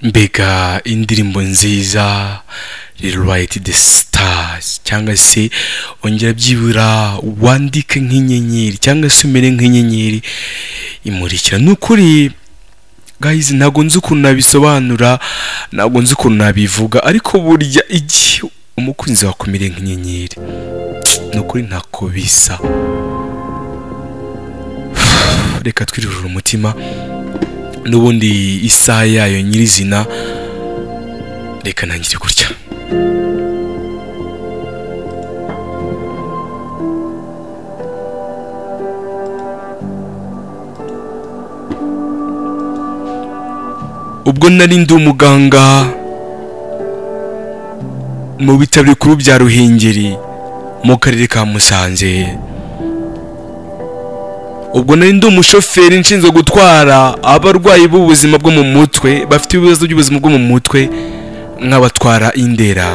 mbega indirimbo nziza riruwayiti de sitasi cyangwa se ongera byibura wandike nk'inyenyeri cyangwa se umere nk'inyenyeri imurikira ni ukuri gayizi ntabwo nzi ukuntu nabisobanura ntabwo nzi ukuntu nabivuga ariko burya igihe umukunzi wakumire nk'inyenyeri ni ukuri ntako bisa reka twirurire umutima n'ubundi isaha yayo nyirizina reka ntangire gutya ubwo nari ndi umuganga mu bitaro bikuru bya ruhengeri mu karere ka musanze ubwo nari ndi umushoferi nshinzwe gutwara abarwayi b'ubuzima bwo mu mutwe bafite ibibazo by'ubuzima bwo mu mutwe nk'abatwara indera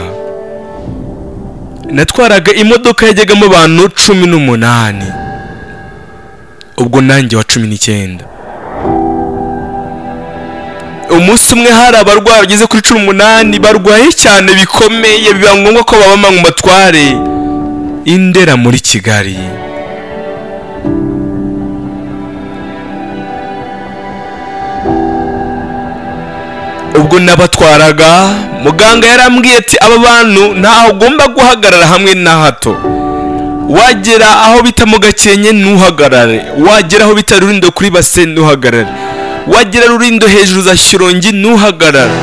natwaraga imodoka yajyagamo abantu cumi n'umunani ubwo nanjye wa cumi n'icyenda umunsi umwe hari abarwayi bageze kuri cumi n'umunani barwaye cyane bikomeye biba ngombwa ko babama mu matware indera muri kigali ubwo nabatwaraga muganga yarambwiye ati aba bantu ntaho ugomba guhagarara hamwe na hato wagera aho bita mu gakenke ntuhagarare wagera aho bita rurindo kuri base ntuhagarare wagera rurindo hejuru za shirongi ntuhagarare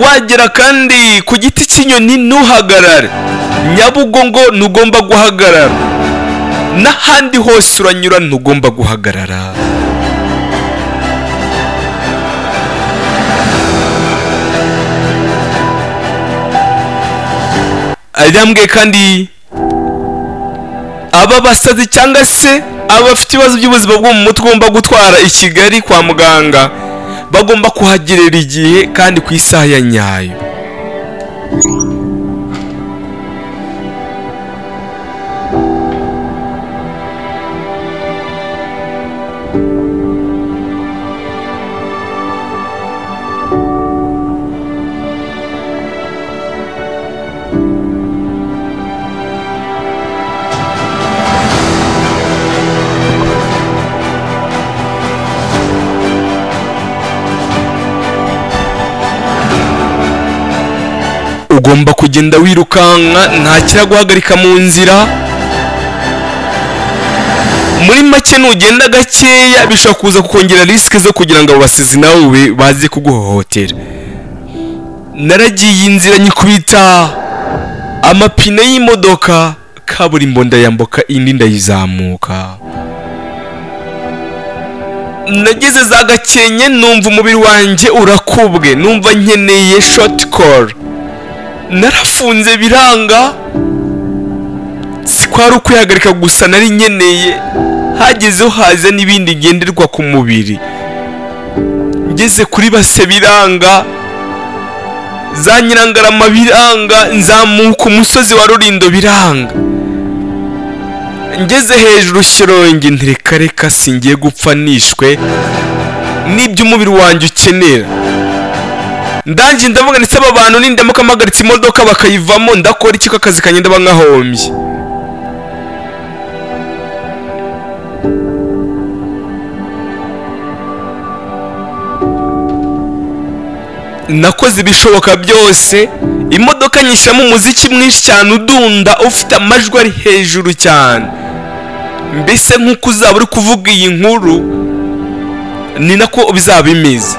wagera kandi ku giti cy'inyoni ntuhagarare nyabugongo ntugomba guhagarara n'ahandi hose uranyura ntugomba guhagarara arambwiye kandi aba basazi cyangwa se abafite ibibazo by'ubuzima bwo mu mutwe bagomba gutwara i kigali kwa muganga bagomba kuhagerera igihe kandi ku isaha ya nyayo ugomba kugenda wirukanka nta kiraguhagarika mu nzira muri make nugenda gakeya bishobora kuza kukongera risike zo kugira ngo abo basizi nawe baze kuguhohotera naragiye inzira nyikubita amapine y'imodoka kaburimbo ndayambuka indi ndayizamuka nageze za gakenke numva umubiri wanjye urakubwe numva nkeneye shoti koru narafunze biranga si kwari ukwihagarika gusa nari nkeneye hagezeho haza n'ibindi ngenderwa ku mubiri ngeze kuri base biranga za nyirangarama biranga nzamuka umusozi wa rurindo biranga ngeze hejuru shirongi ntirekareka singiye gupfa nishwe n'ibyo umubiri wanjye ukenera ndangiye ndavuga ndetse aba bantu nindamuka mpagaritse imodoka bakayivamo ndakora iki ko akazi kanjye ndaba nkahombye nakoze ibishoboka byose imodoka nyishyiramo umuziki mwinshi cyane udunda ufite amajwi ari hejuru cyane mbese nk'uko uzaba uri kuvuga iyi nkuru ni nako bizaba bimeze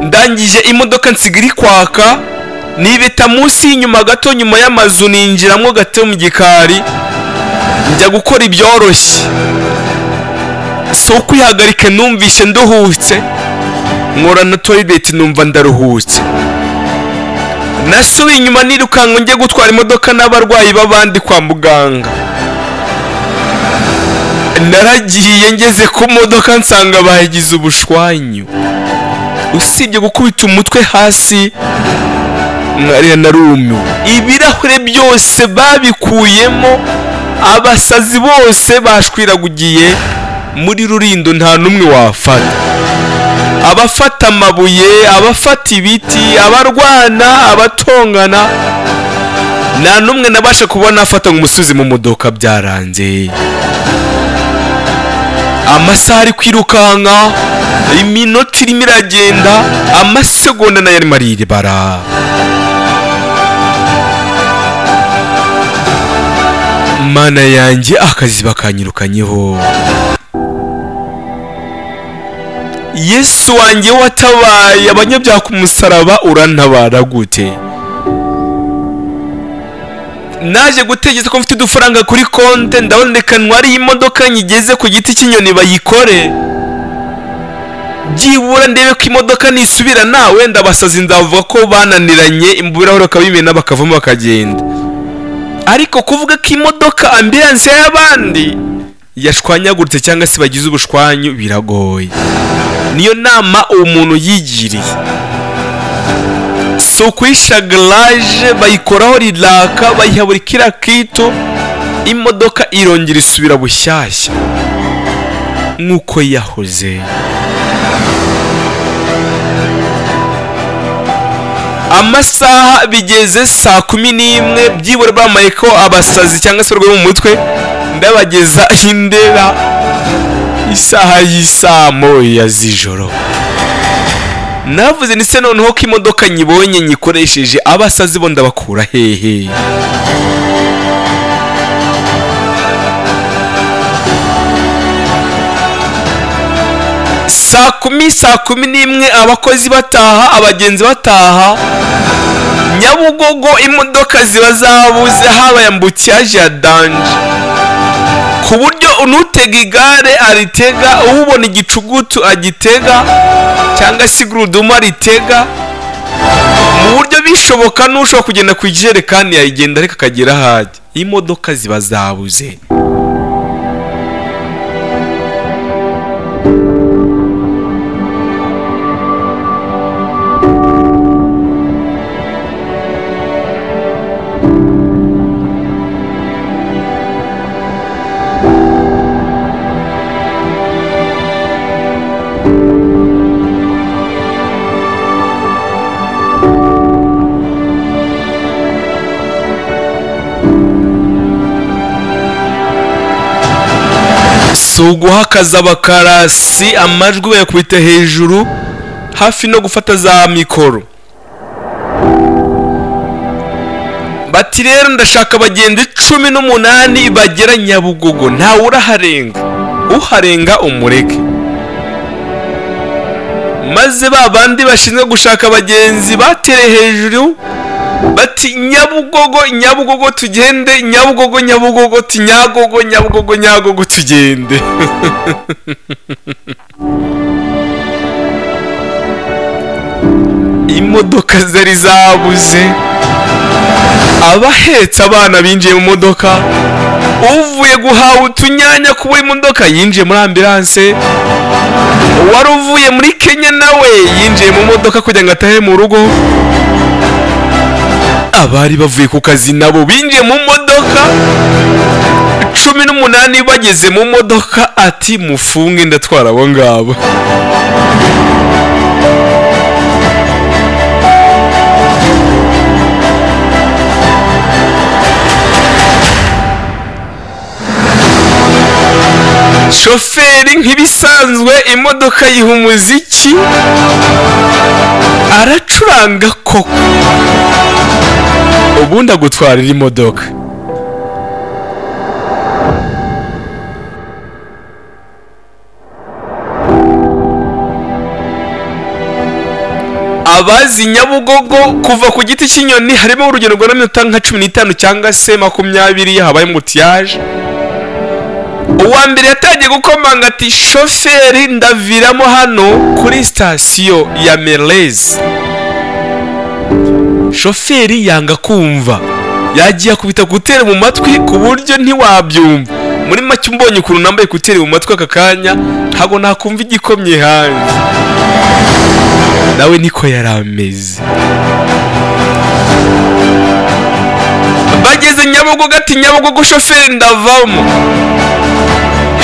ndangije imodoka nsigara kwaka nibeta munsi y'inyuma gato nyuma y'amazu ninjiramo gato mu gikari njya gukora ibyoroshye si ukwihagarika numvise nduhutse nkora na toyileti numva ndaruhutse nasubiye inyuma nirukanka njye gutwara imodoka n'abarwayi b'abandi kwa muganga naragiye ngeze ku modoka nsanga bagize ubushwanyu usibye gukubita umutwe hasi nkariya na rumu ibirahure byose babikuyemo abasazi bose bashwiragugiye muri rurindo nta n'umwe wafata aba abafata amabuye abafata ibiti abarwana abatongana nta n'umwe nabasha kubona afata umusozi mu modoka byaranze amasaha ari kwirukanka iminota irimo iragenda amasegonda nayo arimo ariribara mana yanjye akazi bakanyirukanyeho yesu wanjye watabaye abanyabyaha ku musaraba urantabara gute naje gutekereza ko mfite udufaranga kuri konte ndabona reka ntware imodoka nyigeze ku giti cy'inyoni bayikore byibura ndebe ko imodoka nisubira nawe ndabasazi ndavuga ko bananiranye ibirahuri bakabimena bakavamo bakagenda ariko kuvuga ko imodoka ambiyanse y'abandi yashwanyaguritse cyangwa se bagize ubushwanyu biragoye niyo nama umuntu yigiriye si ukuyisha garaje bayikoraho riraka bayiha buri kiriya kito imodoka irongera isubira bushyashya nk'uko yahoze amasaha bigeze saa kumi n'imwe byibura bambaye ko abasazi cyangwa se urwego mu mutwe ndabageza indera isaha y'isaa moya z'ijoro navuze ndetse noneho ko imodoka nyibonye nyikoresheje abasazi bo ndabakura hehe saa kumi saa kumi n'imwe abakozi bataha abagenzi bataha nyabugogo imodoka ziba zabuze haba yambutse yaje ya danje ku buryo unutega igare aritega ubona igicugutu agitega cyangwa se igurudumu aritega mu buryo bishoboka n'ushobora kugenda ku ijerekani yayigenda ariko akagera aho ajya imodoka ziba zabuze si uguhakaza abakarasi amajwi bayakubita hejuru hafi no gufata za mikoro bati rero ndashaka abagenzi cumi n'umunani bagera nyabugogo ntawe uraharenga uharenga umureke maze ba bandi bashinzwe gushaka abagenzi batere hejuru bati nyabugogo nyabugogo tugende nyabugogo nyabugogo tunyagogo nyabugogo nyagogo tugende imodoka zari zabuze abahetse abana binjiye mu modoka uvuye guhaha utunyanya kuba imodoka yinjiye muri ambiranse uwari uvuye muri kenya nawe yinjiye mu modoka kugira ngo atahe mu rugo abari bavuye ku kazi nabo binjiye mu modoka cumi n'umunani bageze mu modoka ati mufunge ndatwara abo ngabo shoferi nk'ibisanzwe imodoka yiha umuziki aracuranga koko ubundi agutwarira imodoka abazi nyabugogo kuva ku giti cy'inyoni harimo urugendo rwa minota nka cumi n'itanu cyangwa se makumyabiri habaye mutiyaje uwa mbere yatangiye gukomanga ati shoferi ndaviramo hano kuri sitasiyo ya merezi shoferi yanga kumva yagiye akubita kuteri mu matwi ku buryo ntiwabyumva muri make umbonye ukuntu nambaye kuteri mu matwi aka kanya ntabwo nakumva igikomye hanze nawe niko yari ameze bageze nyabugogo ati nyabugogo shoferi ndavamo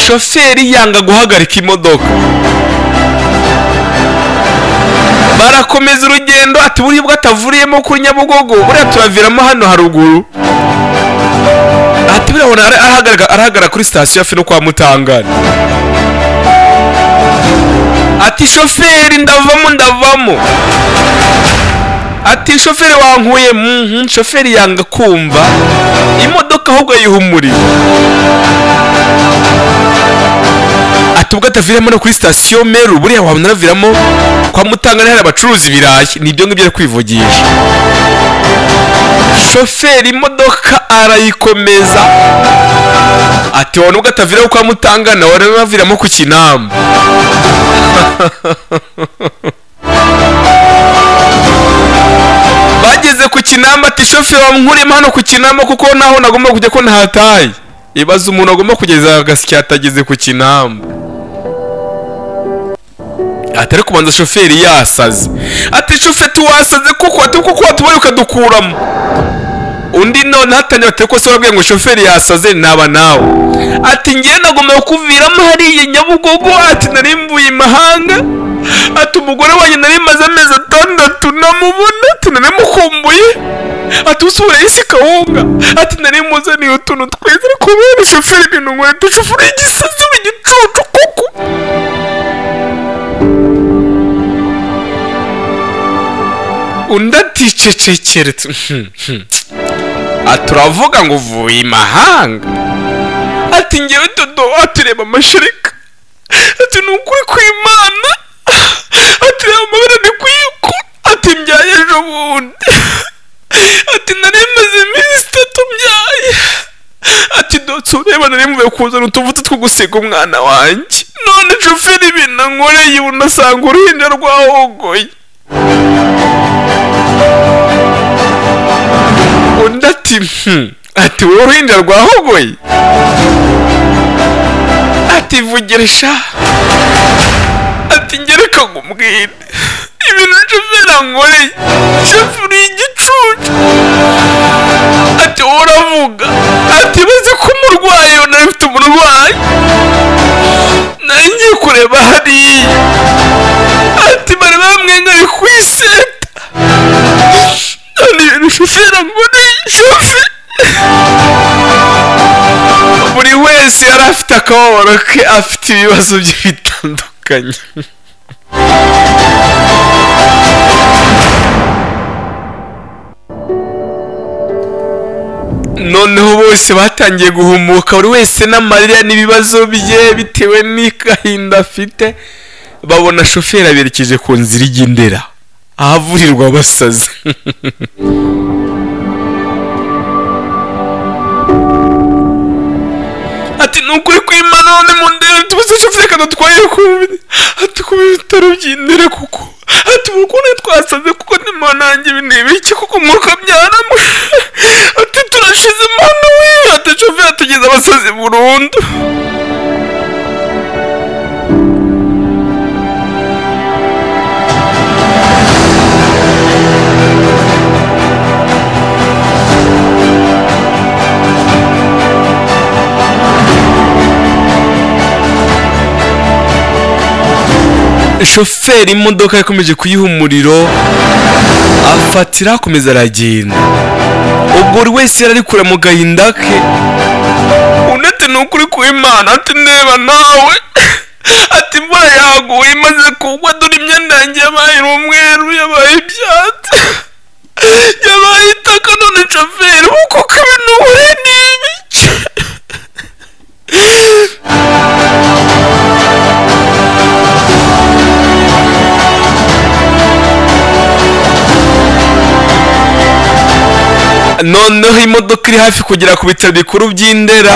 shoferi yanga guhagarika imodoka barakomeza urugendo ati buriya ubwo atavuriyemo kuri nyabugogo buriya turaviramo hano haruguru ati buriya ubona ara- arahagarara- arahagarara kuri sitasiyo hafi no kwa mutangana ati shoferi ndavamo ndavamo ati shoferi wankuye mhm shoferi yanga kumva imodoka ahubwo yihumurira ati ubwo ataviramo no kuri sitasiyo meru buriya wabona araviramo kwa mutangana hari abacuruza ibirayi ni ibyo ngibyo ari kwivugisha shoferi imodoka arayikomeza ati wabona ubwo ataviramo kwa mutangana wabona aviramo ku kinamba bageze ku kinamba ati shoferi wamwuremo hano ku kinamba kuko naho nagomba kujya ko ntahataye ibaza umuntu agomba kugeza agasya atageze ku kinamba ati ariko ubanza shoferi yasaze ati shoferi tuwasaze kuko ati kuko watubaye ukadukuramo undi noneho atangira ati ko se wabwiye ngo shoferi yasaze naba nawe ati ngewe nagomba kuviramo hariya nyabugogo ati nari mvuye imahanga ati umugore wanjye nari maze amezi atandatu namubona ati nari mukumbuye ati usubira isi kawunga ati nari muzaniye utuntu twiza ariko kubera shoferi ibintu nkweto shoferi y'igisazi igicucu kuko undi aticecekere turavuga ngo uvuye imahanga ati ngewe dodo atureba amashereka ati ni ukuri kw'imana atureba amabara ni kuyiko ati mbyaye ejo bundi ati nari maze iminsi itatu mbyaye ati dotse ureba nari mvuye kuzana utuvuta two gusiga umwana wanjye none shoferi ibinankoreye unasanga uruhinja rwahogoye undi ati "Hmm, ati wowe uruhinja rwahogoye ati vugirisha ati ngereka ngo umbwire ibintu shoferi ankoreye shoferi y'igicucu ati wowe uravuga ati baze ko umurwayi nari mfite umurwayi nari ngiye kureba hariya ati bari bamwengari ku iseta none ibintu shoferi ankoreye shoferi buri wese yari afite akababaro ke afite ibibazo bye bitandukanye noneho bose batangiye guhumuka buri wese n'amarira n'ibibazo bye bitewe n'agahinda afite babona shoferi aberekeje ku nzira ijya i ndera ahavurirwa abasazi ati ni ukuri kw'imana none mu ndebe tubuze shoferi kadutwaye ku bi- ati ku bitaro by'indere kuko ati ubu ukuntu twasaze kuko nima nanjye ibi ni ibiki kuko umwuka byaramo ati turashize imana we ati shoferi atugeze abasazi burundu shoferi imodoka yakomeje kuyiha umuriro afatira akomeza aragenda ubwo buri wese yari ari kure mu gahinda ke undi ati ni ukuri ku imana ati ndeba nawe ati imvura yaguye imaze kugwa dore imyenda yanjye yabaye umweru yabaye ibyatsi yabaye itaka none shoferi kuko kabino uhure n'ibice noneho imodoka iri hafi kugera ku bitaro bikuru by'i Ndera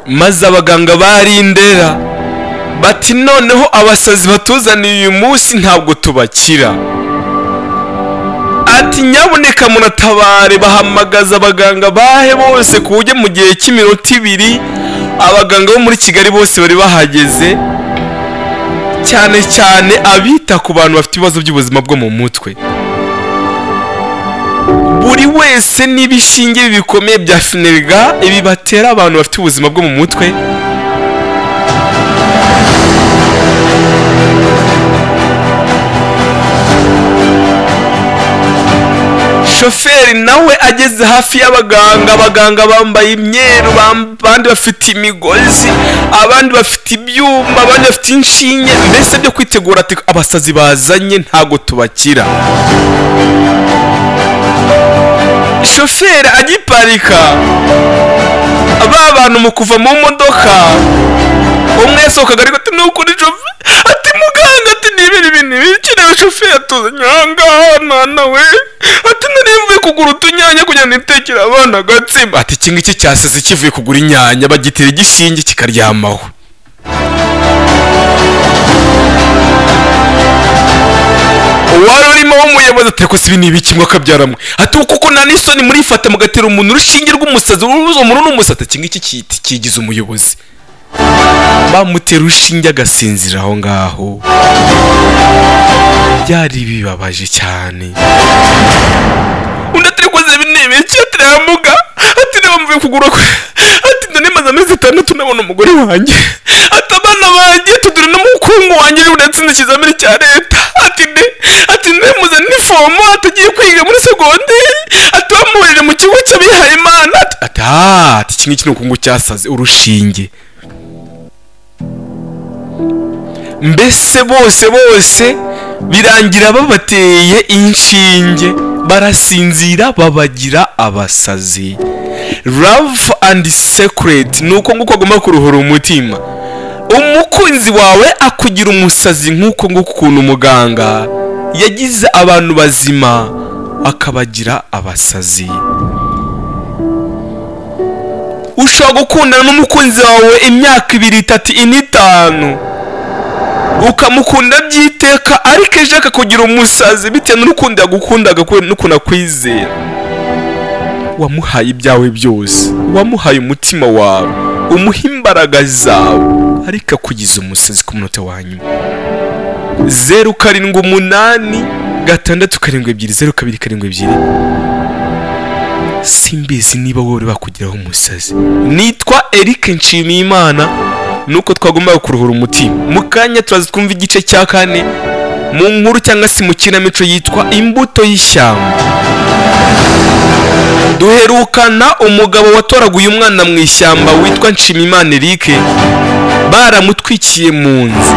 maze abaganga bari i ndera bati noneho abasazi batuzaniye uyu munsi ntabwo tubakira ati nyaboneka munatabare bahamagaza abaganga bahe bose ku buryo mu gihe cy'iminota ibiri abaganga bo muri kigali bose bari bahageze cyane cyane abita ku bantu bafite ibibazo by'ubuzima bwo mu mutwe buri wese n'ibishinge bikomeye bya finega ibi batera abantu bafite ubuzima bwo mu mutwe shoferi nawe ageze hafi y'abaganga abaganga bambaye imyeru bam- abandi bafite imigozi abandi bafite ibyuma abandi bafite inshinge mbese byo kwitegura ati abasazi bazanye ntago tubakira shoferi agiparika ba bantu mu kuva mu modoka umwe yasohokaga ariko ati ni ukuri shoferi ati muganga ati ni ibintu ibi ni ibiki rero shoferi atuzanye ahangaha mwana we ati nari mvuye kugura utunyanya kugira ngo nitekere abana agatsima ati iki ngiki cyaseze kivuye kugura inyanya bagitera igishinge kikaryamaho uwari urimo w'umuyobozi ati reka si ibi ni ibiki ngo akabyaramwe ati kuko nta n'isoni murifata mugatera umuntu urushinge rw'umusazi urubuza umuntu n'umusazi iki ngiki kiti- kigize umuyobozi bamutera urushinge agasinzira aho ngaho byari bibabaje cyane undi ati rikoze ibi ni ibiki ati reba muga ati reba mvuye kugura kwe ati nda nimaze amezi atandatu nabona umugore wanjye ati abana banjye tudure n'umukungu wanjye uretse n'ikizamini cya leta ati nde ati nde muzane n'ifomo ati agiye kwiga muri segonderi ati bamuhurire mu kigo cy'abihaye imana ati ati aaa ati iki ngiki ni ukungu cyasaze urushinge mbese bose bose birangira babateye inshinge barasinzira babagira abasazi love and secret ni uko nguko agomba kuruhura umutima umukunzi wawe akugira umusazi nk'uko nguko ukuntu muganga yagize abantu bazima akabagira abasazi ushobora gukundana n'umukunzi wawe imyaka ibiri itatu ine itanu ukamukunda by'iteka ariko ejo akakugira umusazi bitewe n'urukundo yagukundaga kubera n'ukuntu akwizera wamuhaye ibyawe byose wamuhaye umutima wawe umuha imbaraga zawe ariko akugize umusazi ku munota wa nyuma zeru karindwi umunani gatandatu karindwi ebyiri zeru kabiri karindwi ebyiri simbizi niba wowe bakugiraho umusazi nitwa Eric Nshimiyimana nuko twagombaga kuruhura umutima mu kanya turaza twumva igice cya kane mu nkuru cyangwa se mu kinamico yitwa imbuto y'ishyamba duherukana umugabo watoraguye umwana mu ishyamba witwa Nshimiyimana Eric baramutwikiye mu nzu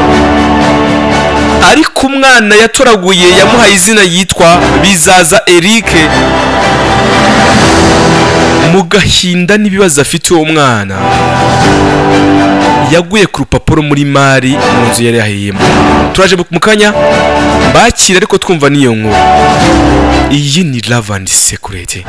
ariko umwana yatoraguye yamuhaye izina yitwa bizaza Eric mu gahinda n'ibibazo afite uwo mwana yaguye ku rupapuro muri mari mu nzu yari yahiyemo turaje mu kanya bakira ariko twumva n'iyo nkuru iyi ni love and secret